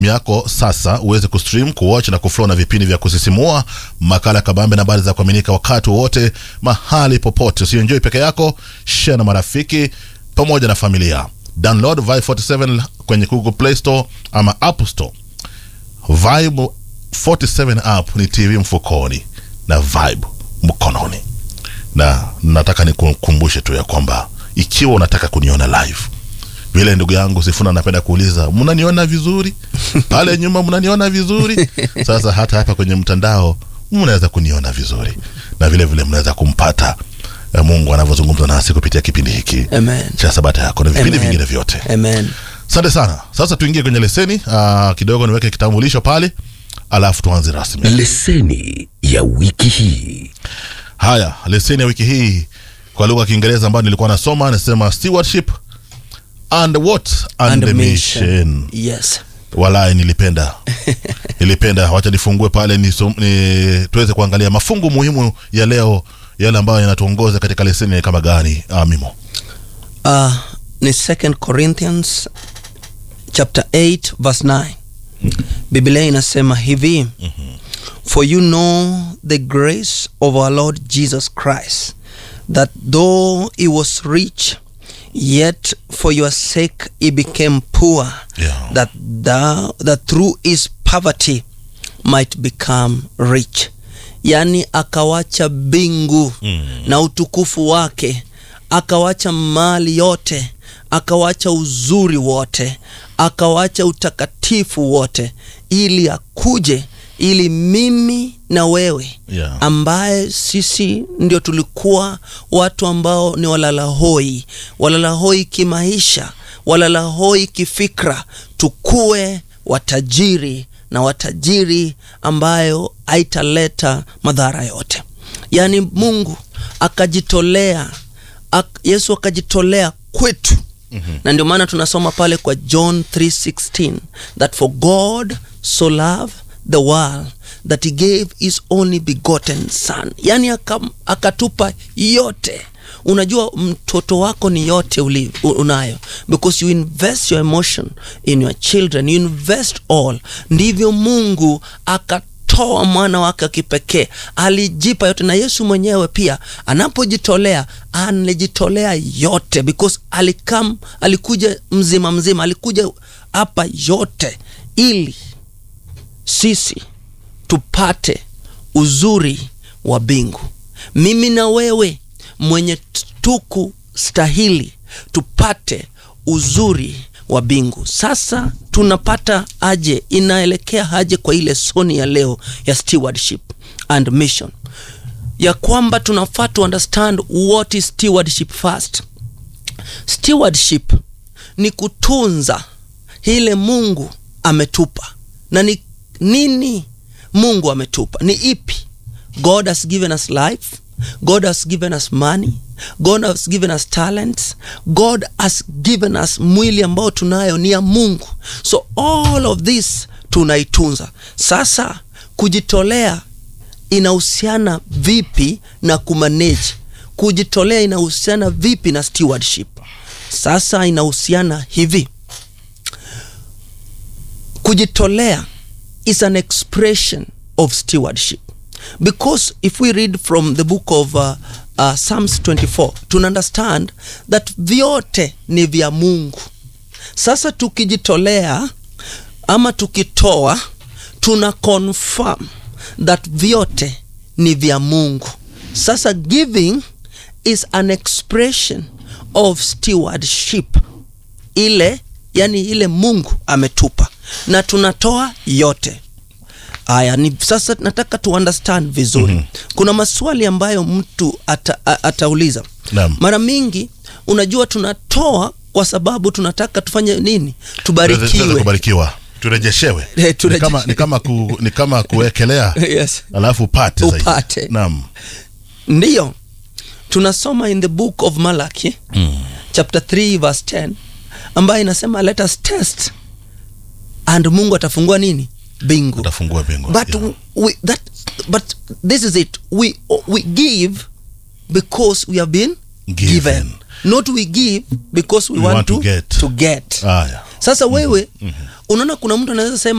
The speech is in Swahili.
yako sasa uweze kustream kuwatch na kuflow na vipindi vya kusisimua makala ya kabambe na habari za kuaminika wakati wowote mahali popote usienjoi peke yako share na marafiki pamoja na familia download vibe 47 kwenye google play store ama app store vibe 47 app ni tv mfukoni na vibe mkononi na nataka nikukumbushe tu ya kwamba ikiwa unataka kuniona live vile ndugu yangu sifuna anapenda kuuliza mnaniona vizuri pale nyuma mnaniona vizuri sasa hata hapa kwenye mtandao mnaweza kuniona vizuri na vile vile mnaweza kumpata eh, mungu anavyozungumza nasi kupitia kipindi hiki Amen. cha sabata yako na vipindi Amen. vingine vyote Amen. asante sana sasa tuingie kwenye leseni uh, kidogo niweke kitambulisho pale alafu tuanze rasmi leseni ya wiki hii haya leseni ya wiki hii kwa lugha ya kiingereza ambayo nilikuwa nasoma nasema stewardship and what and, And the mission. mission Yes. walai nilipenda nilipenda wacha nifungue pale nisom, ni, tuweze kuangalia mafungu muhimu ya leo yale ambayo yanatuongoza katika leseni kama gani ah, mimo Uh, ni 2 Corinthians chapter 8 verse 9. Biblia inasema hivi. For you know the grace of our Lord Jesus Christ that though he was rich yet for your sake he became poor Yeah. that thou, that through his poverty might become rich yani akawacha bingu Mm. na utukufu wake akawacha mali yote akawacha uzuri wote akawacha utakatifu wote ili akuje ili mimi na wewe Yeah. ambaye sisi ndio tulikuwa watu ambao ni walalahoi walalahoi kimaisha walalahoi kifikra tukue watajiri na watajiri ambayo haitaleta madhara yote yaani mungu akajitolea ak, yesu akajitolea kwetu mm-hmm. na ndio maana tunasoma pale kwa john 316 that for god so loved the world that he gave his only begotten son yani akam- akatupa yote unajua mtoto wako ni yote uli, u- unayo because you invest your emotion in your children you invest all ndivyo mungu akatoa mwana wake wa kipekee alijipa yote na yesu mwenyewe pia anapojitolea alijitolea yote because alikam alikuja mzima mzima alikuja hapa yote ili sisi tupate uzuri wa mbingu mimi na wewe mwenye tuku stahili tupate uzuri wa mbingu sasa tunapata aje inaelekea aje kwa ile soni ya leo ya stewardship and mission ya kwamba tunafaa to understand what is stewardship first stewardship ni kutunza ile mungu ametupa na ni nini mungu ametupa ni ipi god has given us life god has given us money god has given us talents god has given us mwili ambao tunayo ni ya mungu so all of this tunaitunza sasa kujitolea inahusiana vipi na kumanage kujitolea inahusiana vipi na stewardship sasa inahusiana hivi kujitolea is an expression of stewardship because if we read from the book of uh, uh, psalms 24 tuna understand that vyote ni vya mungu sasa tukijitolea ama tukitoa tuna confirm that vyote ni vya mungu sasa giving is an expression of stewardship ile yani ile mungu ametupa na tunatoa yote haya ni sasa nataka tu understand vizuri mm-hmm. kuna maswali ambayo mtu ata, a- atauliza Naam. mara mingi unajua tunatoa kwa sababu tunataka tufanye nini Tuweze- tuweze tubarikiwe kubarikiwa turejeshewe Eh, ni turejeshe- kama, ni kama, ku, ni kama kuwekelea yes. alafu upate zaidi. Upate. naam ndiyo tunasoma in the book of malaki mm. chapter 3 verse 10 ambayo inasema let us test and mungu atafungua nini bingu utafungua mbingu but Yeah. we, that but this is it we we give because we have been Given. given, not we give because we, We want, want to to, get. to get. Haya. sasa wewe unaona kuna mtu anaweza sema